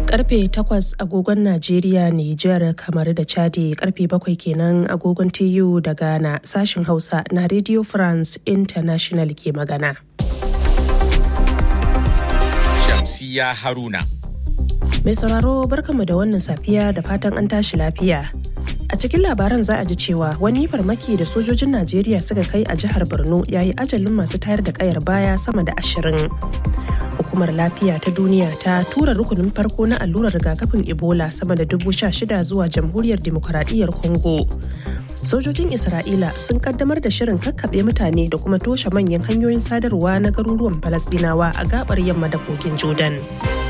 karfe 8 agogon Najeriya, Nijar, kamar da Chadi karfe 7 kenan agogon TU da Ghana sashin Hausa na Radio France International ke magana. Shamsiya Haruna. Mai sauraro barkanmu da wannan safiya da fatan an tashi lafiya. A cikin labaran za a ji cewa wani farmaki da sojojin Najeriya suka kai a jihar Borno ya yi ajalin masu tayar da kayar baya sama da ashirin. Hukumar lafiya ta duniya ta tura rukunin farko na allurar rigakafin Ebola sama da dubu sha shida zuwa jamhuriyar demokuraɗiyyar Congo. Sojojin Isra'ila sun kaddamar da shirin kakkaɓe mutane da kuma toshe manyan hanyoyin sadarwa na garuruwan Falasɗinawa a gabar yamma da kogin Jordan.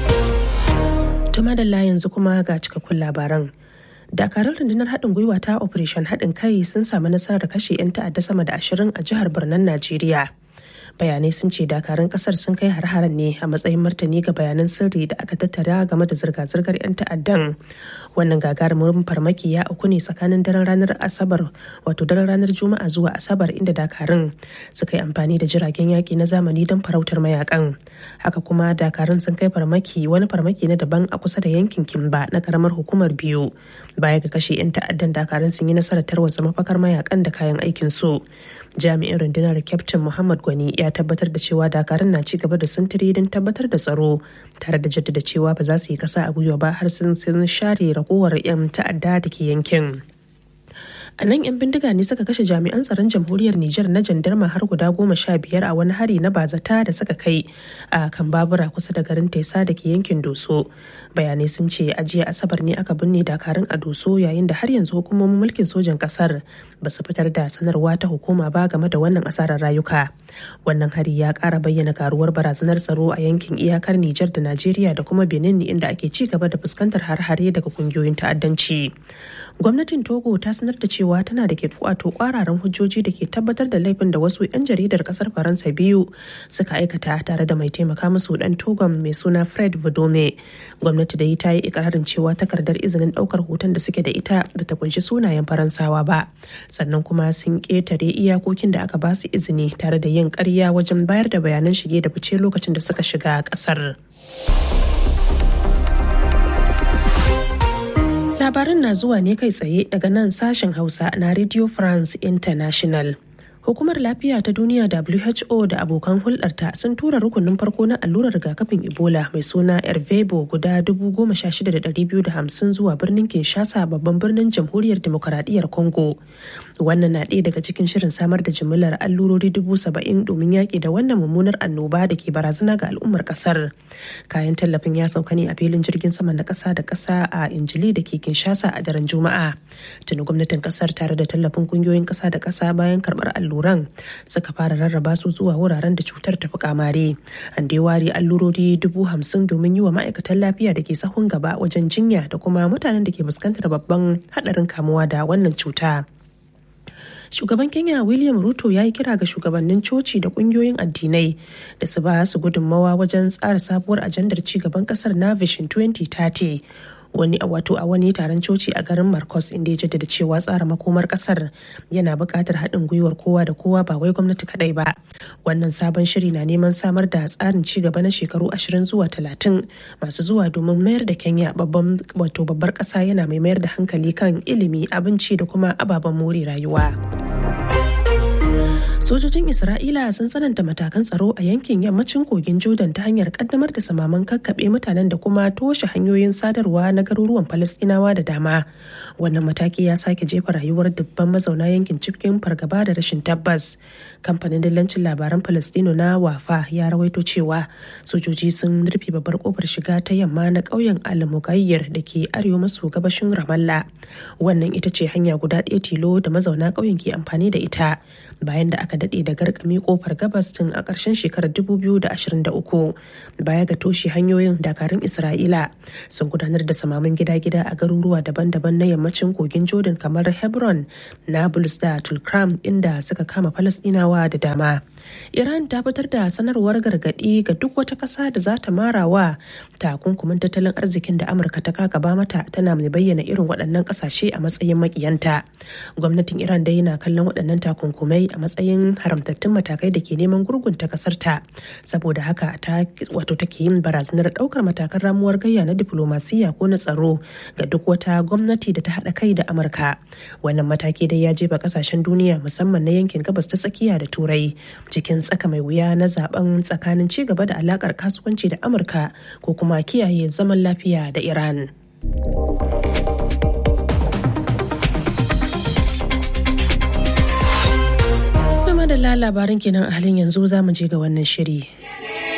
Tuma da yanzu kuma ga cikakkun labaran. dakarun rundunar haɗin gwiwa ta operation haɗin kai sun samu nasarar kashe 'yan ta'adda sama da ashirin a jihar birnin najeriya bayanai sun ce dakarun kasar sun kai har-haren ne a matsayin martani ga bayanan sirri da aka tattara game da zirga-zirgar 'yan ta'addan wannan gagarumin farmaki ya auku ne tsakanin daren ranar asabar wato daren ranar juma'a zuwa asabar inda dakarun suka yi amfani da jiragen yaƙi na zamani don farautar mayakan haka kuma dakarun sun kai farmaki wani farmaki na daban a kusa da yankin kimba na karamar hukumar biyu baya ga kashe 'yan ta'addan dakarun sun yi nasarar tarwatsa mafakar mayakan da kayan aikin su jami'in rundunar kyaftin muhammad gwani ya tabbatar da cewa dakarun na ci gaba da sintiri don tabbatar da tsaro tare da jaddada cewa ba za su yi kasa a gwiwa ba har sun sun share ragowar 'yan ta'adda da ke yankin a nan 'yan bindiga ne suka kashe jami'an tsaron jamhuriyar Nijar na jandarma har guda goma sha biyar a wani hari na bazata da suka kai a kan babura kusa da garin Tesa da ke yankin Doso. Bayanai sun ce a jiya Asabar ne aka binne dakarun a Doso yayin da har yanzu hukumomin mulkin sojan kasar ba su fitar da sanarwa ta hukuma ba game da wannan asarar rayuka. Wannan hari ya kara bayyana karuwar barazanar tsaro a yankin iyakar Nijar da Najeriya da kuma Benin inda ake ci gaba da fuskantar har-hare daga kungiyoyin ta'addanci. Gwamnatin Togo ta sanar da cewa tana da ke wato kwararan hujjoji da ke tabbatar da laifin da wasu 'yan jaridar kasar Faransa biyu suka aikata tare da mai taimaka musu dan Togon mai suna Fred Vodome. Gwamnati da yi ta yi ikirarin cewa takardar izinin daukar hoton da suke da ita da ta kunshi sunayen Faransawa ba. Sannan kuma sun ƙetare iyakokin da aka ba su izini tare da yin ƙarya wajen bayar da bayanan shige da fice lokacin da suka shiga ƙasar. Labarin na zuwa ne kai tsaye daga nan sashen Hausa na Radio France International. Hukumar Lafiya ta Duniya WHO da abokan hulɗarta sun tura rukunin farko na allurar rigakafin Ebola mai suna Ervebo guda 16,250 zuwa birnin Kinshasa babban birnin Jamhuriyar Demokaradiyyar Congo. Wannan na ɗaya daga cikin shirin samar da jimillar allurori dubu saba'in domin yaƙi da wannan mummunar annoba da ke barazana ga al'ummar ƙasar. Kayan tallafin ya sauka ne a filin jirgin sama na ƙasa da ƙasa a Injili da ke Kinshasa a daren Juma'a. Tuni gwamnatin ƙasar tare da tallafin ƙungiyoyin ƙasa da ƙasa bayan karɓar alluran suka fara rarraba su zuwa wuraren da cutar ta fi kamare. An dai ware allurori dubu hamsin domin yi wa ma'aikatan lafiya da ke sahun gaba wajen jinya da kuma mutanen da ke fuskantar babban haɗarin kamuwa da wannan cuta. shugaban kenya william ruto ya yi kira ga shugabannin coci da kungiyoyin addinai da su ba su gudunmawa wajen tsara sabuwar ajandar cigaban kasar na vision 2030 wani wato a wani taron coci a garin marcos inda ya jaddada cewa tsara makomar kasar yana buƙatar haɗin gwiwar kowa da kowa ba wai gwamnati kaɗai ba wannan sabon shiri na neman samar da tsarin ci gaba na shekaru 20 zuwa 30 masu zuwa domin mayar da kenya babban wato babbar ƙasa yana mai mayar da hankali kan ilimi abinci da kuma ababen more rayuwa. sojojin isra'ila sun tsananta matakan tsaro a yankin yammacin kogin jordan ta hanyar kaddamar da samaman kakkaɓe mutanen da kuma toshe hanyoyin sadarwa na garuruwan falastinawa da dama wannan mataki ya sake jefa rayuwar dubban mazauna yankin cikin fargaba da rashin tabbas kamfanin dillancin labaran falastino na wafa ya rawaito cewa sojoji sun rufe babbar kofar shiga ta yamma na ƙauyen al-mugayyir da ke arewa maso gabashin ramallah wannan ita ce hanya guda ɗaya tilo da mazauna ƙauyen ke amfani da ita bayan da aka daɗe da garkami kofar gabas tun a ƙarshen shekarar 2023 baya ga toshe hanyoyin dakarun isra'ila sun gudanar da samamin gida-gida a garuruwa daban-daban na yammacin kogin jordan kamar hebron nablus da tulkram inda suka kama falasɗinawa da dama iran ta fitar da sanarwar gargaɗi ga duk wata ƙasa da za ta mara wa takunkumin tattalin arzikin da amurka ta kakaba mata tana mai bayyana irin waɗannan ƙasashe a matsayin makiyanta gwamnatin iran dai na kallon waɗannan takunkumai a matsayin haramtattun matakai da ke neman gurgunta kasar ta saboda haka ta wato take yin barazanar daukar matakan ramuwar gayya na diplomasiya ko na tsaro ga duk wata gwamnati da ta haɗa kai da amurka wannan mataki dai ya jefa kasashen duniya musamman na yankin gabas ta tsakiya da turai cikin tsaka mai wuya na zaben tsakanin ci gaba da alakar kasuwanci da amurka ko kuma kiyaye zaman lafiya da iran madalla labarin kenan a halin yanzu za mu je ga wannan shiri